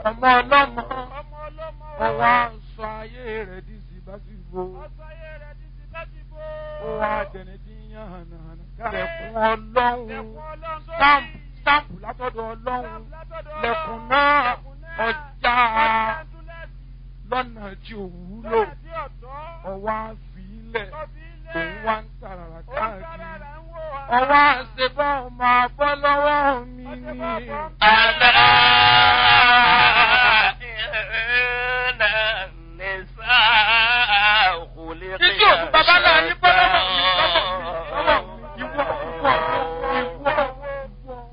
ọmọ ọlọ́mọ ọmọ ọlọ́mọ ọwọ́ aṣọ ayé rẹ̀ di síbáṣíbó ọ̀sán ayé rẹ̀ ti ti bá ti bó. ó wá dẹni tí ń yàn hànàhànà lẹ̀kùn ọlọ́run lẹ̀kùn ọlọ́run sórí. stamp stamp látọ̀dọ̀ ọlọ́run látọ̀dọ̀ lẹ̀kùn náà lẹ̀kùn náà. ọjà ọjà túlẹ̀sì. lọ́nà tí ò wúlò lọ́nà tí ọ̀tọ́. ọwọ́ àfilẹ̀ tọ́bi ilé. òun wá ń tàràrà ó ń káàkiri sára ń wò ọwọ́ àṣebọ́ máa bọ́ lọ́wọ́ mi ni. Ọṣẹ bọ́ bọ́. ألا